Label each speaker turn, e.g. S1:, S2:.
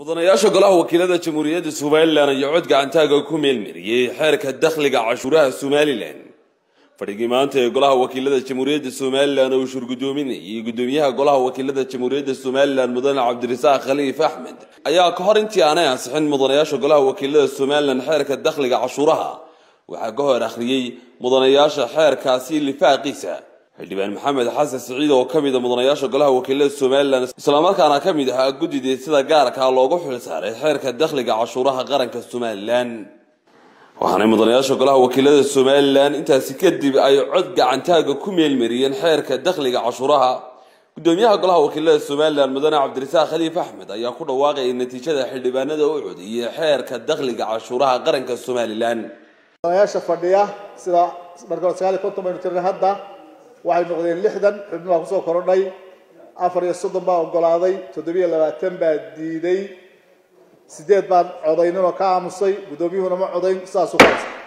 S1: mudanayaasha golaha wakiilada jamhuuriyadda somalilan ayaa cod gacantaaga ku meelmariyey xeerka dakhliga cashuuraha somalilan fadhigii maanta ee golaha wakiilada jamhuuriyadda somalilan oo uu shurgudoominayay gudoomiyaha golaha wakiilada jamhuuriyadda somalilan mudane cabdirasaaq khaliif axmed ayaa ka hor intii aanay ansixin mudanayaasha golaha wakiilada somalilan xeerka dakhliga cashuuraha waxaa ka hor akhriyey mudanayaasha xeerkaasi lifaaqiisa xildhibaan maxamed xasan siciid oo ka mid a mudanayaasha golaha wakiilada somalilan islamarkaana ka mid ahaa guddidii sida gaarkaa loogu xil saaray xeerka dakhliga cashuuraha qaranka somalilan waxaanay mudanayaasha golaha wakiilada somalilan intaasi kadib ay cod gacantaaga ku meelmariyeen xeerka dakhliga cashuuraha gudoomiyaha golaha wakiilada somalilan mudane cabdirasaaq khaliif axmed ayaa ku dhawaaqayay natiijada xildhibaanada u codiyey xeerka dakhliga cashuuraha qaranka somalilan
S2: mudanayaasha fadhiya sida marka hore sagaal iyo konton baynu tirnay hadda waxay noqdeen lixdan xubno baa kusoo korodhay afar iyo soddon baa ogolaaday toddobiyo labaatan baa diiday sideed baan codaynin oo ka aamusay guddoomiyuhuna ma codayn sidaasuu ka haysta